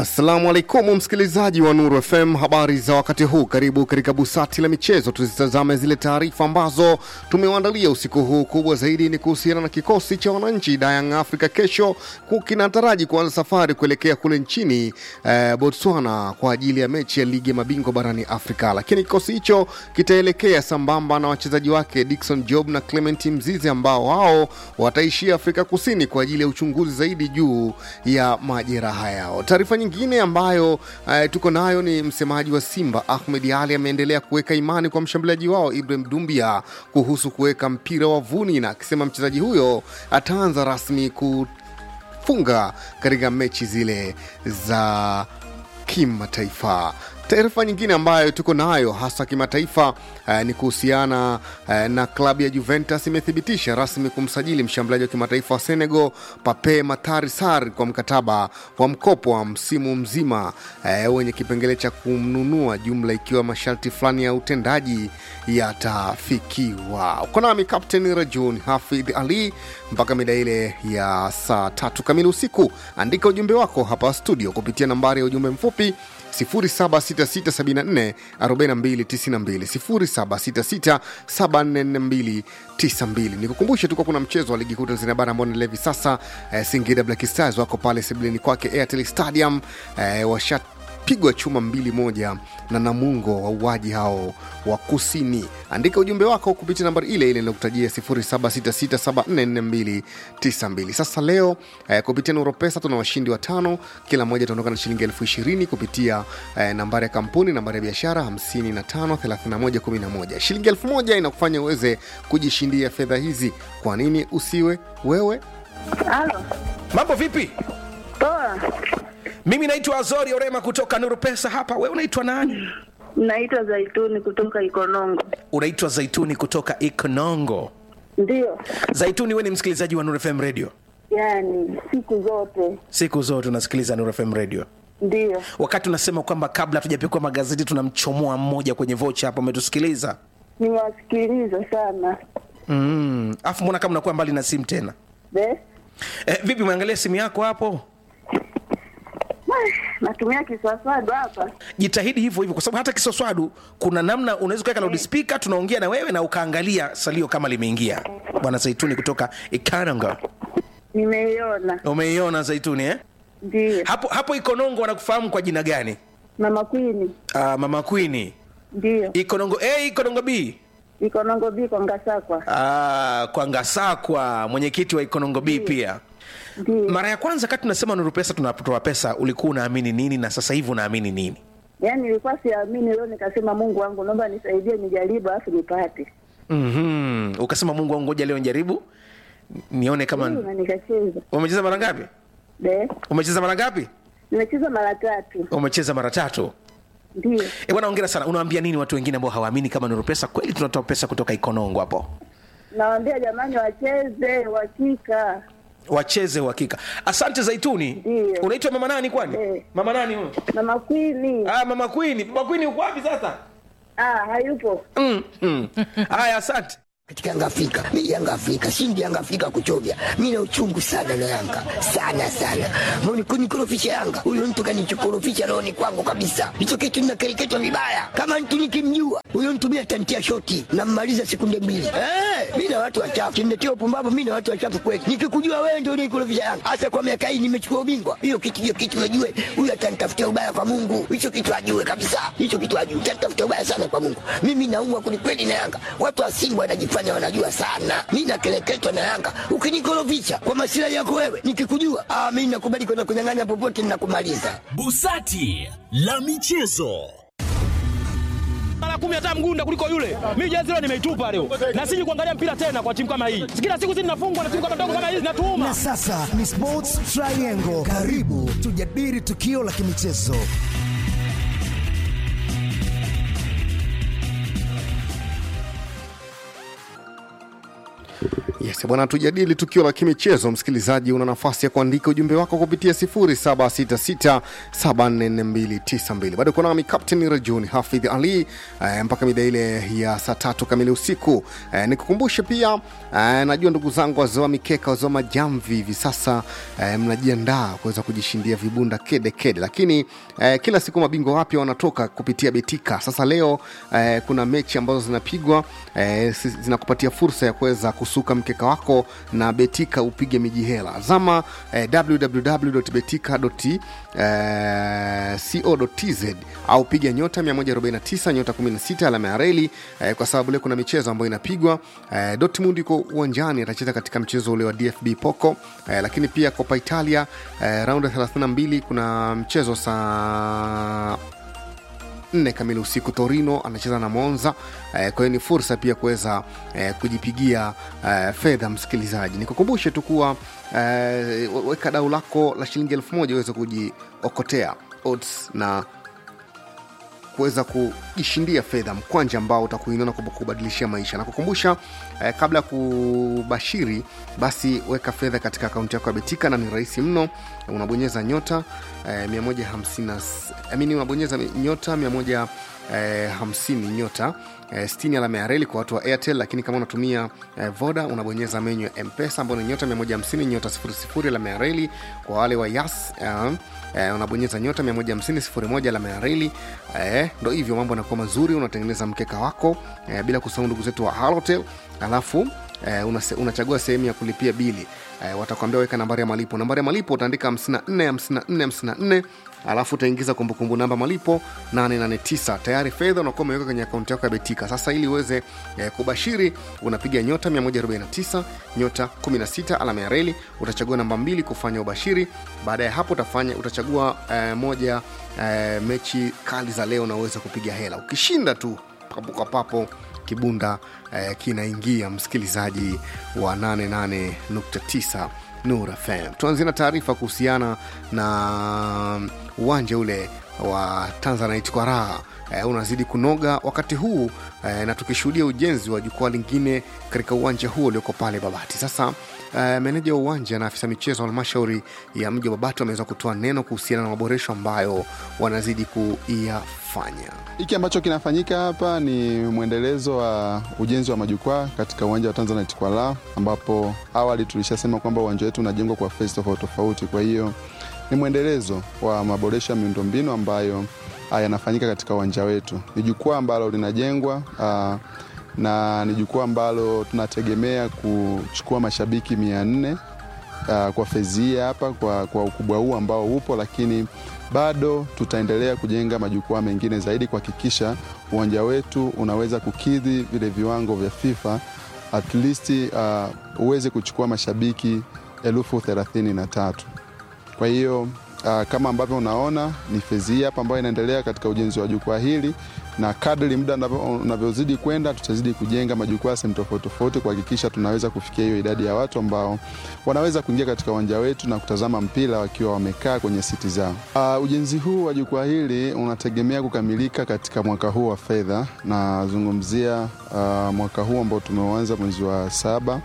Assalamu alaikum msikilizaji wa Nuru FM, habari za wakati huu. Karibu katika busati la michezo, tuzitazame zile taarifa ambazo tumewaandalia usiku huu. Kubwa zaidi ni kuhusiana na kikosi cha wananchi Young Africa kesho kinataraji kuanza safari kuelekea kule nchini eh, Botswana kwa ajili ya mechi ya ligi ya mabingwa barani Afrika, lakini kikosi hicho kitaelekea sambamba na wachezaji wake Dickson Job na Clement Mzize ambao wao wataishia Afrika Kusini kwa ajili ya uchunguzi zaidi juu ya majeraha yao. Taarifa nyingine ambayo uh, tuko nayo ni msemaji wa Simba Ahmed Ali ameendelea kuweka imani kwa mshambuliaji wao Ibrahim Dumbia kuhusu kuweka mpira wavuni, na akisema mchezaji huyo ataanza rasmi kufunga katika mechi zile za kimataifa. Taarifa nyingine ambayo tuko nayo hasa kimataifa uh, ni kuhusiana uh, na klabu ya Juventus imethibitisha rasmi kumsajili mshambuliaji wa kimataifa wa Senegal Pape Matar Sarr kwa mkataba wa mkopo wa msimu mzima uh, wenye kipengele cha kumnunua, jumla ikiwa masharti fulani ya utendaji yatafikiwa. Uko nami Kapteni Rajun Hafidh Ali mpaka mida ile ya saa tatu kamili usiku. Andika ujumbe wako hapa studio kupitia nambari ya ujumbe mfupi 0766744292 0766744292. Nikukumbushe tuko kuna mchezo wa ligi kuu Tanzania bara ambao unaendelea hivi sasa. Eh, Singida Black Stars wako pale sebuleni kwake Airtel Stadium eh, washat pigwa chuma mbili moja na Namungo wauaji hao wa kusini. Andika ujumbe wako kupitia nambari ile ile inayokutajia 0766744292. Sasa leo eh, kupitia Nuru Pesa tuna washindi watano, kila mmoja ataondoka na shilingi elfu ishirini kupitia eh, nambari ya kampuni, nambari ya biashara 553111. Shilingi elfu moja inakufanya uweze kujishindia fedha hizi. Kwa nini usiwe wewe? Halo, Mambo vipi? poa. Mimi naitwa Azori Orema kutoka Nuru Pesa hapa. Wewe unaitwa nani? Naitwa Zaituni kutoka Ikonongo. Unaitwa Zaituni kutoka Ikonongo. Ndiyo, Zaituni, wewe ni msikilizaji wa Nuru FM Radio? yaani siku zote Siku zote unasikiliza Nuru FM Radio. ndiyo. Wakati unasema kwamba kabla hatujapikwa magazeti tunamchomoa mmoja kwenye vocha hapo, umetusikiliza Nimewasikiliza sana mm. Afu mbona kama unakuwa mbali na simu tena Be? eh, vipi, umeangalia simu yako hapo? Wah, natumia kiswaswadu hapa. Jitahidi hivyo hivyo, kwa sababu hata kisoswadu kuna namna unaweza kuweka loudspeaker, tunaongea na wewe na ukaangalia salio kama limeingia. Bwana Zaituni kutoka Ikananga, Nimeiona, umeiona Zaituni eh? ndiyo. hapo hapo Ikonongo wanakufahamu kwa jina gani? Mama Kwini, Uh, mama Queen. ndiyo. Ikonongo A, Ikonongo B. Ikonongo biko Ngasakwa, Uh, kwa Ngasakwa, mwenyekiti wa Ikonongo B pia. ndiyo. Mara ya kwanza kati tunasema Nuru Pesa tunatoa pesa, ulikuwa unaamini nini na sasa hivi unaamini nini? Yaani nilikuwa siamini, leo nikasema Mungu wangu, naomba nisaidie, nijaribu alafu nipate. Mhm. Ukasema Mungu wangu, ngoja leo njaribu nione kama Ndiyo, na nikacheza. umecheza mara ngapi? Be? Umecheza mara ngapi? Nimecheza mara tatu, Umecheza mara tatu. ndiyo. Eh, bwana hongera sana. Unawaambia nini watu wengine ambao hawaamini kama Nuru Pesa kweli tunatoa pesa kutoka Ikonongo hapo? Nawaambia jamani, wacheze uhakika. Wacheze uhakika. Asante Zaituni. Ndiyo. Unaitwa mama nani kwani? Eh. Mama nani huyo? Mama Kwini, Ah, mama Queen. Mama Queen uko wapi sasa? ah, hayupo. Mm. mm. Haya, asante. katika Yanga Afrika. Mimi Yanga Afrika, shindi Yanga Afrika kuchovya. Mimi na uchungu sana na Yanga. Sana sana. Mbona kunikorofisha Yanga? Huyo mtu kanichokorofisha rohoni kwangu kabisa. Hicho kitu ninakereketwa vibaya. Kama mtu nikimjua, huyo mtu mimi atantia shoti na mmaliza sekunde mbili. Eh, mimi na watu wachafu. Kimnetia upumbavu mimi na watu wachafu kweli. Nikikujua wewe ndio unikorofisha Yanga. Hasa kwa miaka hii nimechukua ubingwa. Hiyo kitu hiyo kitu najue. Huyo atanitafutia ubaya kwa Mungu. Hicho kitu ajue kabisa. Hicho kitu ajue. Atanitafutia ubaya sana kwa Mungu. Mimi naumwa kwelikweli na Yanga. Watu wa Simba wanajifanya wanajua sana. Mimi nakeleketwa na Yanga. Ukinikorofisha kwa masilahi yako wewe, nikikujua, ah, mimi nakubali kwenda kunyang'anya popote ninakumaliza. Busati la michezo. mara kumi hata mgunda kuliko yule. Mimi jezi leo nimeitupa leo, na siji kuangalia mpira tena kwa timu kama hii. Kila siku sisi tunafungwa na timu kama ndogo kama hizi, natuuma Na sasa ni Sports Triangle. Karibu tujadili tukio la kimichezo. Yes, Yes, bwana, tujadili tukio la kimichezo. Msikilizaji, una nafasi ya kuandika ujumbe wako kupitia 0766744292. Bado kuna nami Captain Rajuni Hafidh Ali eh, mpaka mida ile ya saa tatu kamili usiku. Eh, nikukumbushe pia eh, najua ndugu zangu wazoa mikeka, wazoa majamvi hivi sasa eh, mnajiandaa kuweza kujishindia vibunda kede kede, lakini eh, kila siku mabingwa wapya wanatoka kupitia Betika. Sasa leo eh, kuna mechi ambazo zinapigwa eh, si- zinakupatia fursa ya kuweza kusuka mkeka wako na Betika upige miji hela. Zama eh, www.betika.co.tz au piga nyota 149 nyota 16 alama ya reli eh, kwa sababu leo kuna michezo ambayo inapigwa. Eh, Dortmund yuko uwanjani atacheza katika mchezo ule wa DFB Pokal eh, lakini pia Copa Italia eh, raundi ya 32 kuna mchezo saa nne kamili usiku Torino anacheza na Monza. Eh, kwa hiyo ni fursa pia kuweza eh, kujipigia eh, fedha. Msikilizaji, nikukumbushe tu kuwa eh, weka dau lako la shilingi elfu moja uweze kujiokotea odds na kuweza kujishindia fedha mkwanja ambao utakuinua na kubadilishia maisha na kukumbusha eh, kabla ya kubashiri basi weka fedha katika akaunti yako ya betika na ni rahisi mno unabonyeza nyota eh, 150 amini unabonyeza nyota 150 eh, 50 nyota eh, 60 alama ya reli kwa watu wa airtel lakini kama unatumia eh, voda unabonyeza menyu ya mpesa ambayo ni nyota 150 nyota 00 alama ya reli kwa wale wa yas eh, eh, unabonyeza nyota 150 01 alama ya reli eh, ndo hivyo mambo yanakuwa mazuri unatengeneza mkeka wako eh, bila kusahau ndugu zetu wa halotel alafu eh, unase- unachagua sehemu ya kulipia bili eh, watakwambia weka nambari ya malipo nambari ya malipo utaandika 54 54 54 alafu utaingiza kumbukumbu namba malipo 889 tayari fedha unakuwa umeweka kwenye akaunti yako ya betika sasa ili uweze eh, kubashiri unapiga nyota 149 nyota 16 alama ya reli utachagua namba mbili kufanya ubashiri baada ya hapo utafanya utachagua eh, moja eh, mechi kali za leo na uweze kupiga hela ukishinda tu papo kwa papo kibunda eh, kinaingia msikilizaji wa 88.9 Nur FM. Tuanzie na taarifa kuhusiana na uwanja ule wa Tanzanite kwa raha eh, unazidi kunoga wakati huu eh, na tukishuhudia ujenzi wa jukwaa lingine katika uwanja huo ulioko pale Babati. Sasa eh, meneja wa uwanja na afisa michezo wa halmashauri ya mji wa Babati wameweza kutoa neno kuhusiana na maboresho ambayo wanazidi kuyafanya. Hiki ambacho kinafanyika hapa ni mwendelezo wa ujenzi wa majukwaa katika uwanja wa Tanzanite kwa la ambapo awali tulishasema kwamba uwanja wetu unajengwa kwa fezi tofauti tofauti. Kwa hiyo ni mwendelezo wa maboresho ya miundombinu ambayo ah, yanafanyika katika uwanja wetu. Ni jukwaa ambalo linajengwa ah, na ni jukwaa ambalo tunategemea kuchukua mashabiki mia nne uh, kwa fezi hii hapa kwa, kwa ukubwa huu ambao upo, lakini bado tutaendelea kujenga majukwaa mengine zaidi kuhakikisha uwanja wetu unaweza kukidhi vile viwango vya FIFA at least uh, uweze kuchukua mashabiki elfu thelathini na tatu. Kwa hiyo uh, kama ambavyo unaona ni fezi hii hapa ambayo inaendelea katika ujenzi wa jukwaa hili, na kadri muda unavyo- unavyozidi kwenda, tutazidi kujenga majukwaa sehemu tofauti tofauti kuhakikisha tunaweza kufikia hiyo idadi ya watu ambao wanaweza kuingia katika uwanja wetu na kutazama mpira wakiwa wamekaa kwenye siti zao. Uh, ujenzi huu wa jukwaa hili unategemea kukamilika katika mwaka huu wa fedha, nazungumzia uh, mwaka huu ambao tumeuanza mwezi wa saba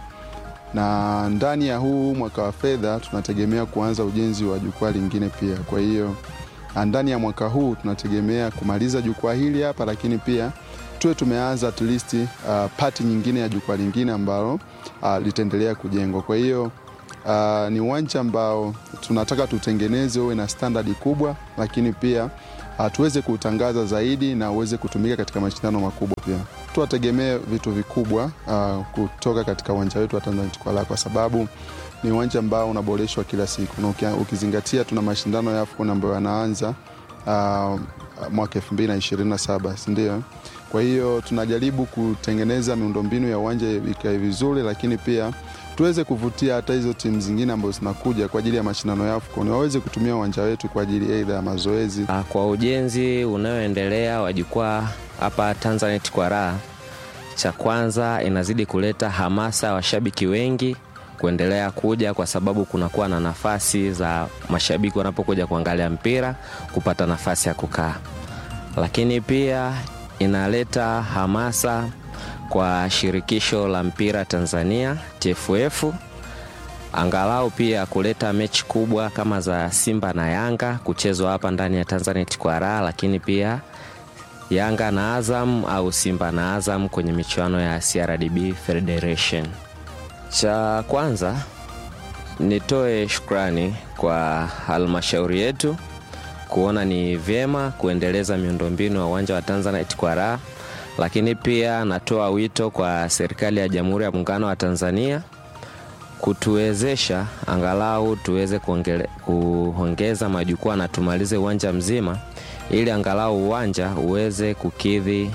na ndani ya huu mwaka wa fedha tunategemea kuanza ujenzi wa jukwaa lingine pia. Kwa hiyo ah, ndani ya mwaka huu tunategemea kumaliza jukwaa hili hapa, lakini pia tuwe tumeanza at least uh, pati nyingine ya jukwaa lingine ambalo uh, litaendelea kujengwa. Kwa hiyo uh, ni uwanja ambao tunataka tutengeneze uwe na standadi kubwa, lakini pia uh, tuweze kuutangaza zaidi na uweze kutumika katika mashindano makubwa pia. Tuwategemee vitu vikubwa uh, kutoka katika uwanja wetu wa Tanzanite Kwala kwa sababu ni uwanja ambao unaboreshwa kila siku na ukia- ukizingatia tuna mashindano ya AFCON ambayo yanaanza uh, mwaka 2027 si ndio? Kwa hiyo tunajaribu kutengeneza miundombinu ya uwanja ikae vizuri, lakini pia tuweze kuvutia hata hizo timu zingine ambazo zinakuja kwa ajili ya mashindano ya AFCON waweze kutumia uwanja wetu kwa ajili aidha ya mazoezi Ah, Kwa ujenzi unaoendelea wa jukwaa hapa Tanzanite kwa raha, cha kwanza inazidi kuleta hamasa ya washabiki wengi kuendelea kuja, kwa sababu kunakuwa na nafasi za mashabiki wanapokuja kuangalia mpira kupata nafasi ya kukaa, lakini pia inaleta hamasa kwa kwa shirikisho la mpira Tanzania TFF, angalau pia kuleta mechi kubwa kama za Simba na Yanga kuchezwa hapa ndani ya Tanzanite kwa raha, lakini pia Yanga na Azam au Simba na Azam kwenye michuano ya CRDB Federation. Cha kwanza nitoe shukrani kwa halmashauri yetu kuona ni vyema kuendeleza miundombinu ya uwanja wa Tanzanite kwa raha, lakini pia natoa wito kwa serikali ya Jamhuri ya Muungano wa Tanzania kutuwezesha angalau tuweze kuongele- kuongeza majukwaa na tumalize uwanja mzima ili angalau uwanja uweze kukidhi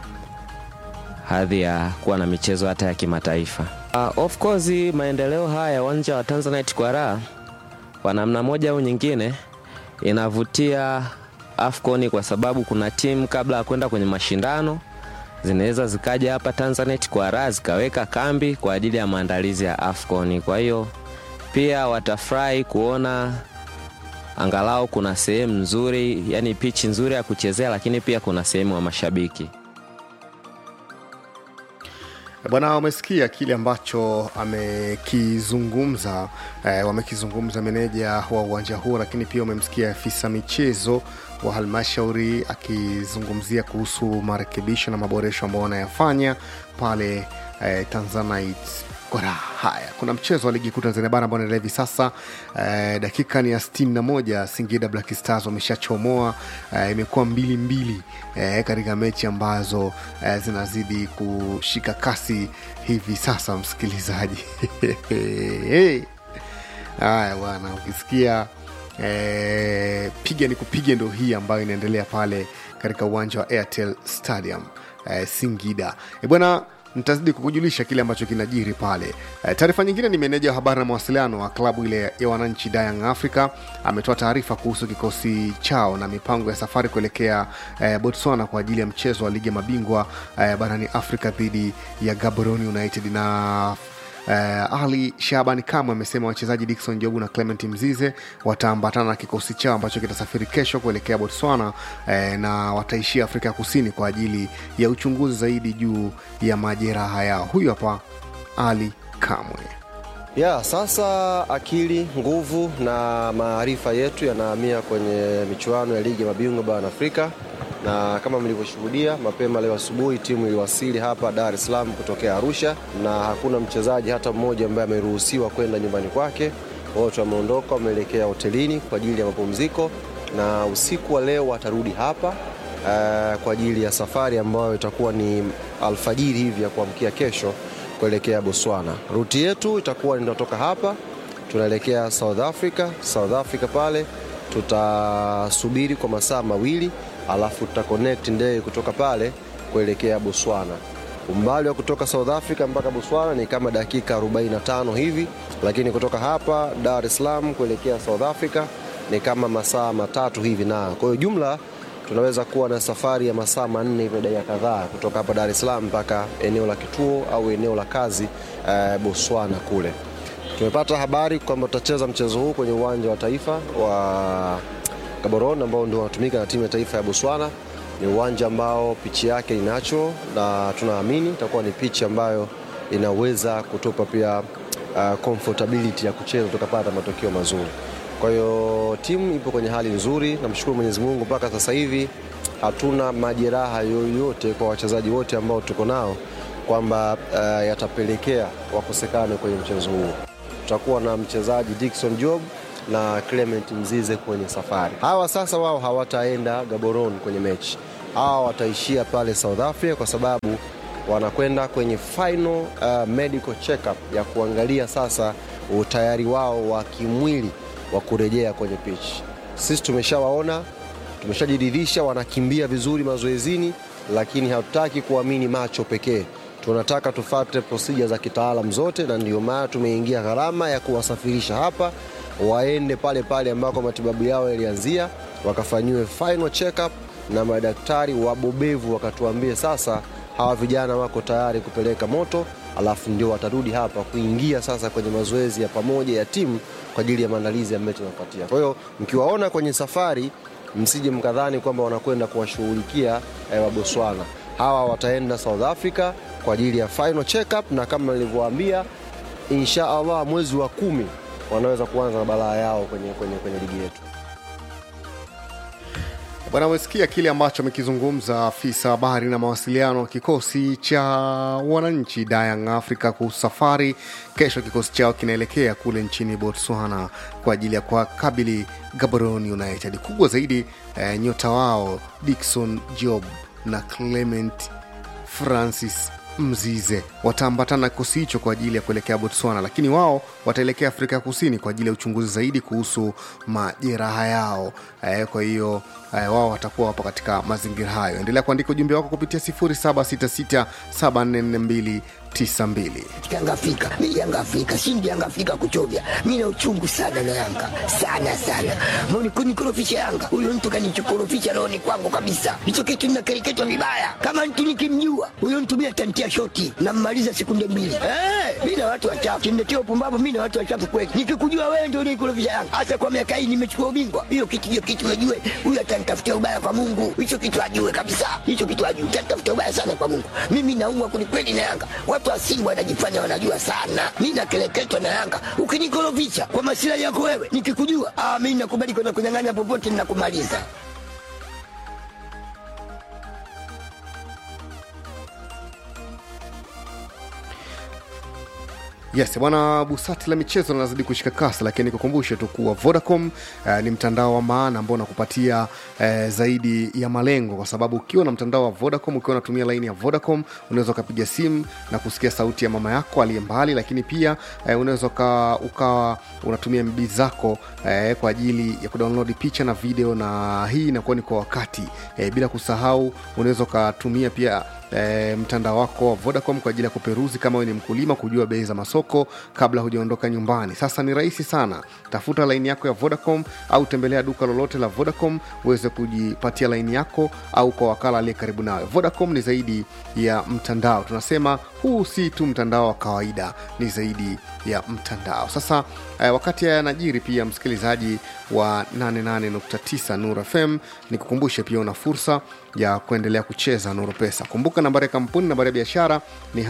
hadhi ya kuwa na michezo hata ya kimataifa. Uh, of course maendeleo haya ya uwanja wa Tanzanite kwa raha kwa namna moja au nyingine inavutia AFCON kwa sababu kuna timu kabla ya kwenda kwenye mashindano zinaweza zikaja hapa Tanzanite kwa raha zikaweka kambi kwa ajili ya maandalizi ya AFCON. Kwa hiyo pia watafurahi kuona angalau kuna sehemu nzuri, yani pichi nzuri ya kuchezea, lakini pia kuna sehemu ya mashabiki. Bwana, umesikia kile ambacho amekizungumza eh, wamekizungumza meneja wa uwanja huo, lakini pia umemsikia afisa michezo wa halmashauri akizungumzia kuhusu marekebisho na maboresho ambayo wanayafanya pale eh, Tanzanite Kora. Haya, kuna mchezo wa ligi kuu Tanzania bara ambao unaendelea hivi sasa eh, dakika ni ya 61 Singida Black Stars wameshachomoa eh, imekuwa mbili mbili eh, katika mechi ambazo eh, zinazidi kushika kasi hivi sasa, msikilizaji haya bwana, ukisikia eh, piga ni kupiga ndo hii ambayo inaendelea pale katika uwanja wa Airtel Stadium eh, Singida e bwana nitazidi kukujulisha kile ambacho kinajiri pale. E, taarifa nyingine ni meneja wa habari na mawasiliano wa klabu ile ya wananchi Young Africa ametoa taarifa kuhusu kikosi chao na mipango ya safari kuelekea e, Botswana kwa ajili ya mchezo wa ligi ya mabingwa e, barani Afrika dhidi ya Gaborone United na Uh, Ali Shabani Kamwe amesema wachezaji Dickson Jobu na Clement Mzize wataambatana na kikosi chao ambacho kitasafiri kesho kuelekea Botswana uh, na wataishia Afrika ya Kusini kwa ajili ya uchunguzi zaidi juu ya majeraha yao. Huyu hapa Ali Kamwe. ya sasa akili nguvu na maarifa yetu yanahamia kwenye michuano ya ligi ya mabingwa barani Afrika, na kama mlivyoshuhudia mapema leo asubuhi timu iliwasili hapa Dar es Salaam kutokea Arusha, na hakuna mchezaji hata mmoja ambaye ameruhusiwa kwenda nyumbani kwake. Wote wameondoka, wameelekea hotelini kwa ajili ya mapumziko, na usiku wa leo watarudi hapa uh, kwa ajili ya safari ambayo itakuwa ni alfajiri hivi ya kuamkia kesho kuelekea Botswana. Ruti yetu itakuwa inatoka hapa tunaelekea South Africa. South Africa pale tutasubiri kwa masaa mawili, alafu tuta connect ndege kutoka pale kuelekea Botswana. Umbali wa kutoka South Africa mpaka Botswana ni kama dakika 45 hivi, lakini kutoka hapa Dar es Salaam kuelekea South Africa ni kama masaa matatu hivi, na kwa hiyo jumla tunaweza kuwa na safari ya masaa manne hivi na dakika kadhaa kutoka hapa Dar es Salaam mpaka eneo la kituo au eneo la kazi eh, Botswana kule. Tumepata habari kwamba tutacheza mchezo huu kwenye uwanja wa taifa wa Gaborone ambao ndio unatumika na timu ya taifa ya Botswana. Ni uwanja ambao pichi yake ni natural na tunaamini itakuwa ni pichi ambayo inaweza kutupa pia uh, comfortability ya kucheza tukapata matokeo mazuri. Kwa hiyo timu ipo kwenye hali nzuri, namshukuru Mwenyezi Mungu mpaka sasa hivi hatuna majeraha yoyote kwa wachezaji wote ambao tuko nao kwamba uh, yatapelekea wakosekane kwenye mchezo huu. Tutakuwa na mchezaji Dickson Job na Clement Mzize kwenye safari. Hawa sasa wao hawataenda Gaborone kwenye mechi, hawa wataishia pale South Africa kwa sababu wanakwenda kwenye final uh, medical checkup ya kuangalia sasa utayari wao wa kimwili wa kurejea kwenye pitch. Sisi tumeshawaona, tumeshajiridhisha wanakimbia vizuri mazoezini, lakini hatutaki kuamini macho pekee. Tunataka tufate procedure za kitaalam zote, na ndio maana tumeingia gharama ya kuwasafirisha hapa waende pale pale ambako matibabu yao yalianzia, wakafanyiwe final check-up na madaktari wabobevu wakatuambie sasa hawa vijana wako tayari kupeleka moto, alafu ndio watarudi hapa kuingia sasa kwenye mazoezi ya pamoja ya timu kwa ajili ya maandalizi ya mechi inayofuatia. Kwa hiyo mkiwaona kwenye safari, msije mkadhani kwamba wanakwenda kuwashughulikia eh, wa Botswana. Hawa wataenda South Africa kwa ajili ya final check up, na kama nilivyowaambia, insha Allah mwezi wa kumi wanaweza kuanza na balaa yao kwenye, kwenye, kwenye ligi yetu. Bwana, umesikia kile ambacho amekizungumza afisa habari na mawasiliano wa kikosi cha wananchi Young Africa kuhusu safari. Kesho kikosi chao kinaelekea kule nchini Botswana kwa ajili ya kuwakabili Gaborone United. Kubwa zaidi eh, nyota wao Dickson Job na Clement Francis Mzize wataambatana na kikosi hicho kwa ajili ya kuelekea Botswana, lakini wao wataelekea Afrika ya Kusini kwa ajili ya uchunguzi zaidi kuhusu majeraha yao. Eh, kwa hiyo eh, wao watakuwa wapo katika mazingira hayo. Endelea kuandika ujumbe wako kupitia 0766744292. Yanga Afrika, mi Yanga Afrika, shindi Yanga Afrika kuchovya. Mi na uchungu sana na Yanga sana sana, moni kunikorofisha Yanga. Huyo mtu kanichokorofisha rohoni kwangu kabisa, hicho kitu ninakereketwa vibaya. Kama mtu nikimjua huyo mtu mi atantia shoti nammaliza sekunde mbili. Eh, mi na watu wachafu kimletea upumbavu. Mi na watu wachafu kweli, nikikujua wewe ndio unikorofisha Yanga, hasa kwa miaka hii nimechukua ubingwa. Hiyo kitu hiyo kitu ajue, huyo atanitafutia ubaya kwa Mungu. Hicho kitu ajue kabisa, hicho kitu ajue, atanitafutia ubaya sana kwa Mungu. Mimi naumwa kwelikweli na Yanga. Watu wa Simba wanajifanya wanajua sana, mi nakeleketwa na Yanga. Ukinikorofisha kwa masilahi yako wewe, nikikujua ah, mi nakubali kwenda kunyang'anya popote, ninakumaliza. Yes bwana, busati la michezo linazidi kushika kasi, lakini nikukumbushe tu kuwa Vodacom eh, ni mtandao wa maana ambao unakupatia eh, zaidi ya malengo, kwa sababu ukiwa na mtandao wa Vodacom, ukiwa unatumia laini ya Vodacom, unaweza ukapiga simu na kusikia sauti ya mama yako aliye mbali, lakini pia eh, unaweza uka- ukawa unatumia MB zako eh, kwa ajili ya kudownload picha na video, na hii inakuwa ni kwa wakati eh, bila kusahau unaweza ukatumia pia e, mtandao wako wa Vodacom kwa ajili ya kuperuzi kama wewe ni mkulima, kujua bei za masoko kabla hujaondoka nyumbani. Sasa ni rahisi sana, tafuta laini yako ya Vodacom au tembelea duka lolote la Vodacom uweze kujipatia laini yako au kwa wakala aliye karibu nawe. Vodacom ni zaidi ya mtandao, tunasema huu si tu mtandao wa kawaida, ni zaidi ya mtandao. Sasa eh, wakati haya yanajiri, pia msikilizaji wa 88.9 Nur FM, nikukumbushe pia una fursa ya kuendelea kucheza Nuru Pesa. Kumbuka nambari ya kampuni, nambari ya biashara ni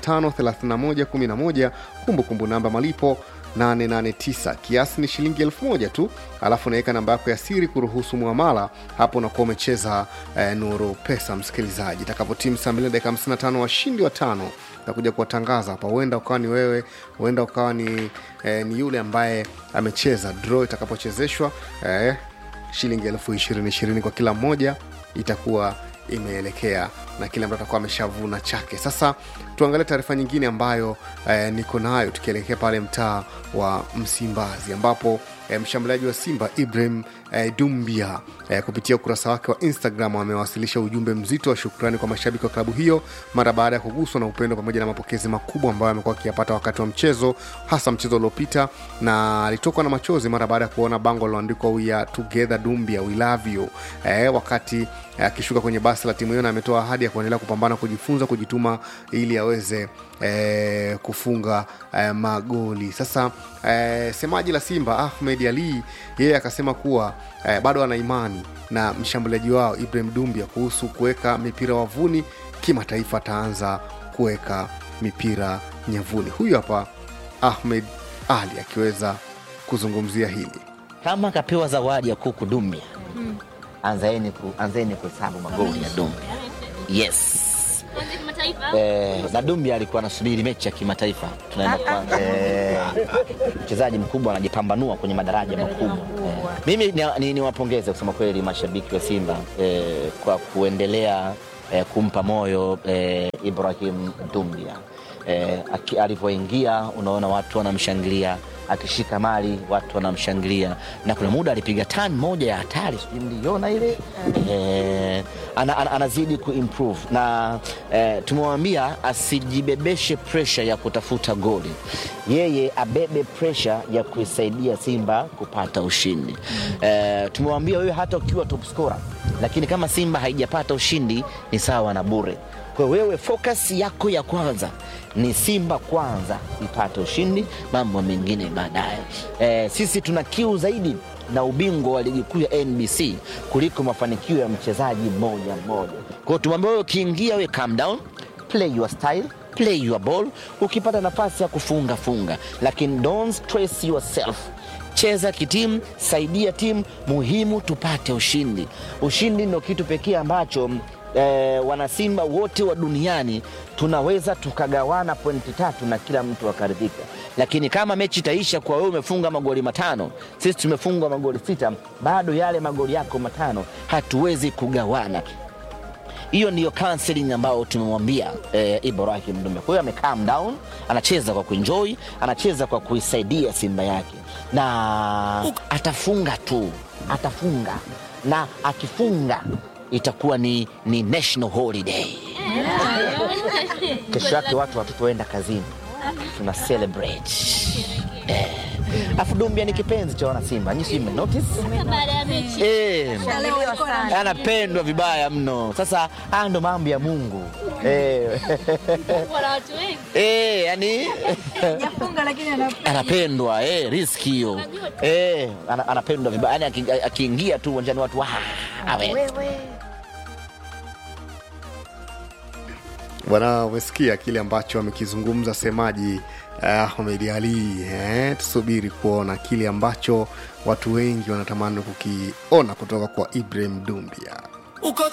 553111, kumbukumbu namba malipo 889 kiasi ni shilingi elfu moja tu, alafu unaweka namba yako ya siri kuruhusu muamala. Hapo unakuwa umecheza eh, Nuru Pesa. Msikilizaji, itakapotimu saa mbili na dakika 55 washindi watano takuja kuwatangaza hapa. Huenda ukawa ni wewe, huenda ukawa ni, eh, ni yule ambaye amecheza. Draw itakapochezeshwa eh, shilingi elfu ishirini ishirini kwa kila mmoja itakuwa imeelekea na kile ambacho atakuwa ameshavuna chake. Sasa tuangalie taarifa nyingine ambayo eh, niko nayo tukielekea pale mtaa wa Msimbazi ambapo eh, mshambuliaji wa Simba Ibrahim eh, Dumbia eh, kupitia ukurasa wake wa Instagram amewasilisha ujumbe mzito wa shukrani kwa mashabiki wa klabu hiyo mara baada ya kuguswa na upendo pamoja na mapokezi makubwa ambayo amekuwa akiyapata wakati wa mchezo, hasa mchezo uliopita, na alitokwa na machozi mara baada ya kuona bango liloandikwa we are together Dumbia we love you eh, wakati akishuka kwenye basi la timu hiyo, na ametoa ahadi ya kuendelea kupambana, kujifunza, kujituma ili aweze eh, kufunga eh, magoli. Sasa eh, semaji la Simba Ahmed Ali yeye akasema kuwa eh, bado ana imani na mshambuliaji wao Ibrahim Dumbia kuhusu kuweka mipira wavuni kimataifa, ataanza kuweka mipira nyavuni. Huyu hapa Ahmed Ali akiweza kuzungumzia hili. kama kapewa zawadi ya kuku Dumbia, anzeni ku, anzeni kuhesabu magoli ya Dumbia. Yes. Eh, na Dumbia alikuwa anasubiri mechi ya kimataifa tunaenda kwa eh, mchezaji mkubwa anajipambanua kwenye madaraja makubwa eh. Mimi niwapongeze ni, niwapongeze kusema kweli mashabiki wa Simba eh, kwa kuendelea eh, kumpa moyo eh, Ibrahim Dumbia eh, aki- alivyoingia unaona watu wanamshangilia akishika mali watu wanamshangilia, na kuna muda alipiga tan moja ya hatari, sijui mliona ile eh, ana, ana, anazidi kuimprove na eh, tumemwambia asijibebeshe pressure ya kutafuta goli, yeye abebe pressure ya kuisaidia Simba kupata ushindi. Eh, tumemwambia wewe hata ukiwa top scorer, lakini kama Simba haijapata ushindi ni sawa na bure. Kwa hiyo wewe focus yako ya kwanza ni Simba kwanza ipate ushindi, mambo mengine baadaye. E, sisi tuna kiu zaidi na ubingwa wa ligi kuu ya NBC kuliko mafanikio ya mchezaji mmoja mmoja. Kwa hiyo tumwambia wewe, ukiingia wewe calm down play your style play your ball ukipata nafasi ya kufunga funga lakini don't stress yourself cheza kitimu saidia timu muhimu tupate ushindi ushindi ndio kitu pekee ambacho eh, wanasimba wote wa duniani tunaweza tukagawana pointi tatu na kila mtu akaridhika lakini kama mechi itaisha kwa wewe umefunga magoli matano sisi tumefungwa magoli sita bado yale magoli yako matano hatuwezi kugawana hiyo ndiyo counseling ambayo tumemwambia eh, Ibrahim Dume. Kwa hiyo ame calm down, anacheza kwa kuenjoy, anacheza kwa kuisaidia Simba yake, na atafunga tu, atafunga na akifunga itakuwa ni, ni national holiday. Kesho yake watu watotoenda kazini, tuna celebrate eh. Afu Dumbia ni kipenzi cha wanasimba, nyinyi si mmenotice? Eh, anapendwa vibaya mno. Sasa haya ndo mambo ya Mungu eh. Eh, yani anapendwa eh, riski hiyo eh, ana- anapendwa vibaya yani, aki- akiingia tu uwanjani watu wa awe Bwana, umesikia kile ambacho amekizungumza semaji uh, Ahmed Ali eh? Tusubiri kuona kile ambacho watu wengi wanatamani kukiona kutoka kwa Ibrahim Dumbia. uko